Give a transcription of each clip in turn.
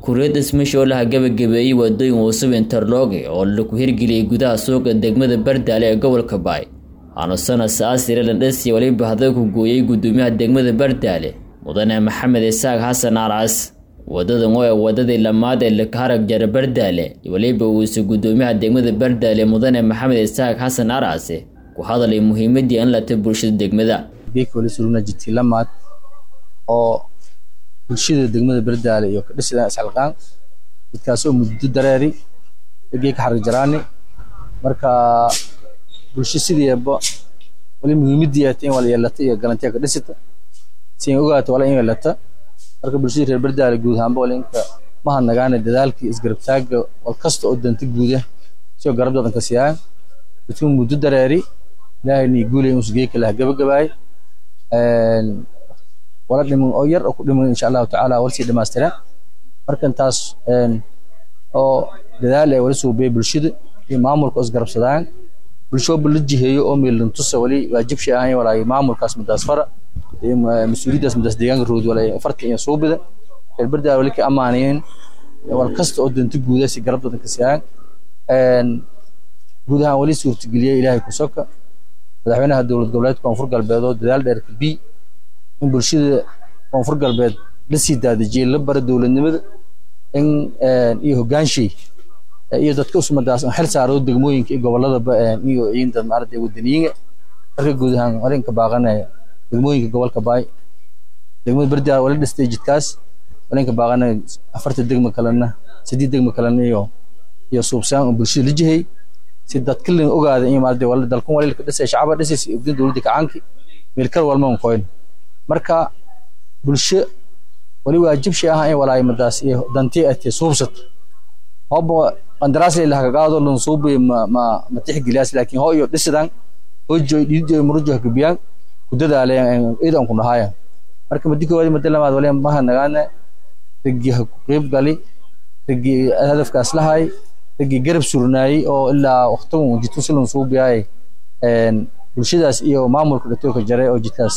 kuriyad dhismasho laha gabagabeeyey wadooyin cusub interloge oo lagu hirgeliyey gudaha suuqa degmada bardaale ee gobolka baay anusana saasire landhesi waliba hadal ku gooyey gudoomiyaha degmada bardaale mudane maxamed isaaq xasan aras wadadan oo ee wadadii lamaad ee lakaharag jara bardaale waliba uuse gudoomiyaha degmada bardaale mudane maxamed isaaq xasan arase ku hadalay muhiimadii in lata bulshada degmada lamaad oo bulshada degmada bardaale iyo kadhisida isxilqaan midkaasoo muddo dareeri egey ka xarig jaraani marka bulsho sideeba wali muhiimadii ata in wala yeelata iyo galantiya ka dhisita si in ogaata wala in yeelata marka bulshada reer bardaale guud ahaanba wala inka maha nagaana dadaalkii isgarabtaaga wal kasta oo danta guuda sio garab dadanka siyaan dadku muddo dareeri ilaahay nii guulay inuu sugey kalaha gabagabaay wala dhiman oo yar oo ku dhiman insha allahu tacaala wala sii dhamaystira markan taas oo dadaal ee wala suubay bulshada iyo maamulka oo isgarabsadaan bulshooba la jiheeyo oo meelan tusa wali waajib shay ahayn walaay maamulkaas midaas fara iyo mas-uuliyaddaas midaas deegaanka rood walaay farta iyo suubida reer bardaal wali ka ammaanayeen wal kasta oo danta guuda si garab dadanka siyaan guud ahaan wali suurtageliyey ilaahay ku soka madaxweynaha dowlad goboleedka koonfur galbeed oo dadaal dheer ka bi in bulshada koonfur galbeed la sii daadejiyey la bara dowladnimada in iyo hogaanshay iyo dadka usmadaas xil saaro degmooyinka iyo goboladaba iyo ciidad maaragtay wadaniyiga marka guud ahaan walinka baaqanaya degmooyinka gobolka baay degmada bardaa wala dhistay jidkaas walinka baaqanaya afarta degmo kalena sidii degmo kalena iyo iyo suubsaan oo bulshada la jihay si dadka la ogaada in maaragtay wala dalkan wali ka dhisay shacaba dhisay si ogdin dowladda kacaanki meel kale walma un qoyn marka bulsho wali waajib shay ah in walaay madaas iyo dantii atee suubsat hooba qandaraas ilaha kagaado lan suubi ma ma ma tixgeliyaas laakiin hoo iyo dhisidan hojoy dhiidoy murujo hakabiyaan ku dadaaleen idan ku dhahaaya marka madi koowaad madi lamaad wali maha nagaana rigi ha ku qeyb gali rigi hadafkaas lahay rigi garab surnaayey oo ilaa waqtigan jidku si lan suubiyaay bulshadaas iyo maamulka dhatoolka jaray oo jidkaas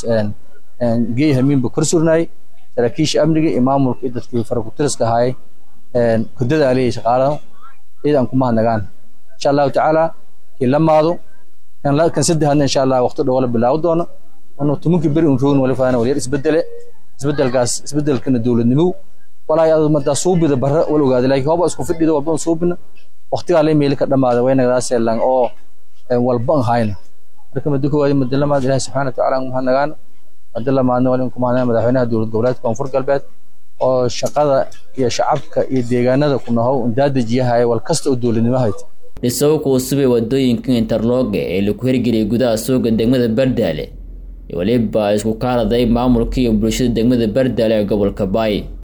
geey hamiinba kor surnaay saraakiisha amniga iyo maamulka iyo dadkii farakutiriska ahaay ku dadaaliyay shaqaalaha ciidan ku mahadnagaan insha allahu tacaala kii lamaado kan saddexaadna insha allah waqti dhow la bilaawo doono ono tumankii beri un roogin wali faana walyar isbedele isbedelkaas isbedelkana dowladnimow walaay adad madaa suubida barra wal ogaada laakiin hooba isku fidhida walba un suubina waqtigaa la meeli ka dhamaada waynagadaasee oo walba an hayna marka madi koowaad madi lamaad ilahi subxana watacaala an mahadnagaan madi lamaadna wali ku mahadnagaan madaxweynaha dowlad goboleedka koonfur galbeed oo shaqada iyo shacabka iyo deegaanada ku nahow daadejiyahaya wal kasta oo dowladnimo hayta dhisow kuusubay wadooyinka interloge ee lagu hirgeliyay gudaha suuqa degmada bardaale waliba isku kaaladay maamulka iyo bulshada degmada bardaale ee gobolka baay